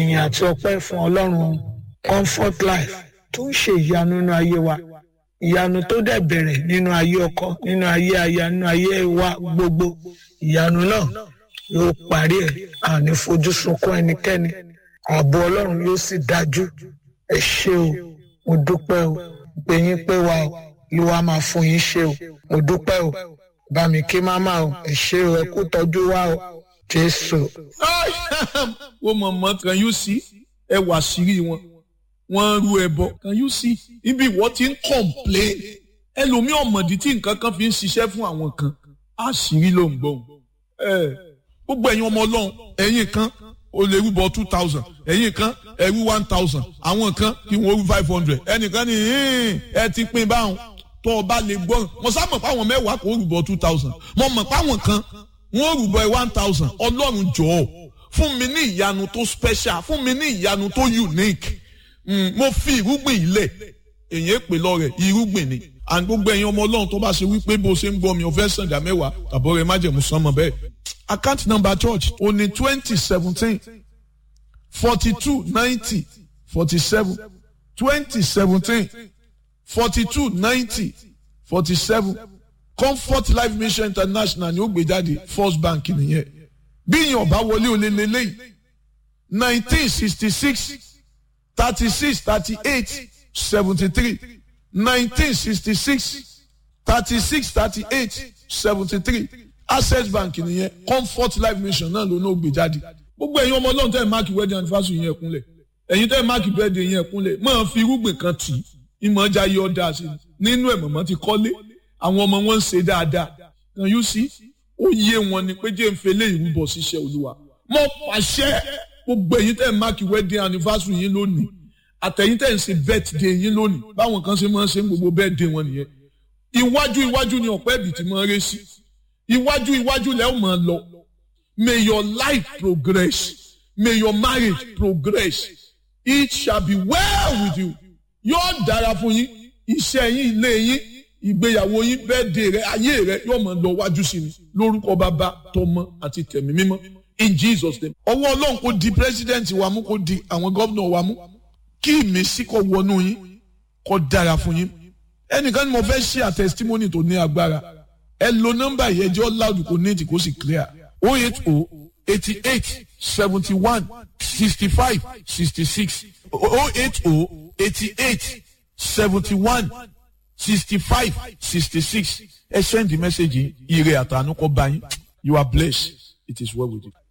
ìyìn àti ọpẹ́ fún ọlọ́run comfort life tó ń ṣe ìyanu nínú ayé wa ìyanu tó dẹ̀ bẹ̀rẹ̀ nínú ayé ọkọ nínú ayé aya nínú ayé wa gbogbo ìyanu náà yóò parí ẹ̀ àní fojú sunkún ẹnikẹ́ni ààbò ọlọ́run yóò sì dájú ẹ ṣé o mo dúpẹ́ o pé yín pé wa o ló wá máa fún yín ṣe o mo dúpẹ́ o bá mi kí máma o ẹ ṣé o ẹ kú tọ́jú wa o jésù. ó mọ̀ mọ́ can you see ẹ wà sírí wọn wọ́n ń ru ẹbọ can you see ibi ìwọ ti ń complain ẹlòmíì ọ̀mọ̀dí tí nǹkan kan fi ń ṣiṣẹ́ fún àwọn kan àṣírí ló ń gbọ́n ẹ gbogbo ẹ̀yin ọmọ ọlọ́run ẹ̀yin kan o lè rúbọ two thousand ẹ̀yin kan ẹ̀rú one thousand àwọn kan kí wọ́n rú five hundred ẹnìkan ní ẹ ti pín báwọn tó o bá lè gbọ́ mo sá mọ̀ páwọn mẹ́wàá kò rúbọ two thousand mo mọ̀ páwọn kan wọ́n rúbọ one thousand ọlọ́run jọ̀ọ́ fún mi ní ìyanu tó special fún mi ní ìyanu tó unique mm, mo fi irúgbìn ilẹ̀ èyí pè lọ́rẹ̀ irúgbìn ni and gbogbo ẹ̀yin ọmọ ọlọ́run tó bá ṣe wípé bó ṣe ń gbọ́ mi ò fẹ́ sàǹdà mẹ́wàá tàbọ̀ rẹ̀ májẹ̀mú sánmọ̀ bẹ́ẹ̀ account number church ó ní twenty seventeen forty two ninety forty seven twenty seventeen forty two ninety forty seven comfort life mission international ni ó gbé jáde first bank nìyẹn bí ìyẹn ọba wọlé olè lélẹ́yìí nineteen sixty six thirty six thirty eight seventy three nineteen sixty six thirty six thirty eight seventy three access bank nìyẹn comfort life mission náà ló náà gbé jáde gbogbo ẹ̀yin ọmọ ọlọ́run tẹ́ ẹ̀ máàkì wedding anniversary yẹn kúnlẹ̀ ẹ̀yin tẹ́ ẹ̀ máàkì birthday yẹn kúnlẹ̀ máa fi irúgbìn kan tì í ìmọ̀ ọjà yọ dáa sí i nínú ẹ̀ mọ̀mọ́ ti kọ́lé àwọn ọmọ wọn ń ṣe dáadáa can you see ó yé wọn ni pé jẹ́ ń fele ìrúbọ ṣiṣẹ́ olúwa mo pàṣẹ gbogbo ẹ̀yin tẹ́ ẹ̀ máàkì wedding anniversary yín lónìí àtẹ̀yin tẹ́ ẹ̀ ń ṣe birthday yín lónìí báwọn kan ṣe máa ń ṣe gbogbo birthday wọn nìyẹn iwájú iwájú ni ọ̀pẹ́ ibì tí máa ń ré sí iwájú iwájú lẹ́ ò máa lọ may your life progress may your marriage progress it shall be well with you yóò dára fún yín iṣẹ́ yín ilé yín ìgbéyàwó yín birthday rẹ ayé rẹ yóò máa lọ wájú sí ni lórúkọ bàbá tọmọ àti tẹ̀mí mímọ́ in Jesus name ọwọ́ ọlọ́run kò di president wa mú kò di àwọn gómìnà wa mú kí ìmísí kó wọnú yín kó dára fún yín ẹnìkan ni mo fẹ́ ṣe à testimony tó ní agbára ẹ lo nọ́mbà yẹn jẹ́ loud kò ní ètì kó sì clear o eight o eighty eight seventy one sixty five sixty six o eight o eighty eight seventy one sixty five sixty six ẹ send the message yìí ire àtànú kó bá yín you are blessed it is well with you.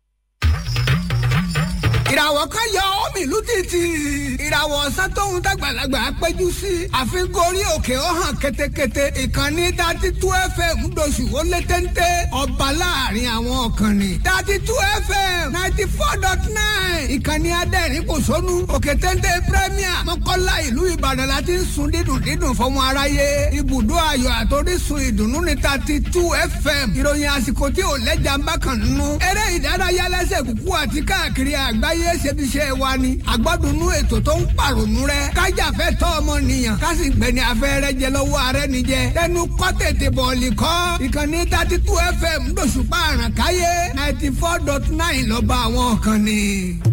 ìràwọ̀ kan yọ omi ìlú títì ìràwọ̀ ọ̀sán tóun dàgbàlagbà péjú sí àfikún orí òkè ó hàn ketekete ìkànnì dati tú fm ńdọ̀sù ó lé téńté ọba láàrin àwọn ọ̀kànnì dati tú fm ninety four dot nine ìkànnì adẹ́rìn kò sónú òkè téńté premier mọ́kànlá ìlú ìbàdàn la ti ń sun dídùn dídùn fọmọ aráyé ibùdó ayọ̀ àtòrísun ìdùnnú ní dati tú fm ìròyìn àsìkò tí ò lẹ́jà ń bá kàn nínú eré ìdárayá lẹ́sẹ̀ kúkú àti káàkiri àgbáyé ayé ṣebiṣẹ́ wa ni àgbọ́dúnú ètò tó ń pàrònú rẹ kájàfẹ́ tọ́ ọmọnìyàn kásì gbẹ̀ni afẹ́rẹ́ jẹ lọ́wọ́ ààrẹ nìjẹ tẹnu kọ́ tètè bọ̀ọ̀lì kọ́ ìkànnì thirty two fm lóṣùpá àràkáyé ninety four dot nine lọ́ba àwọn kan ni.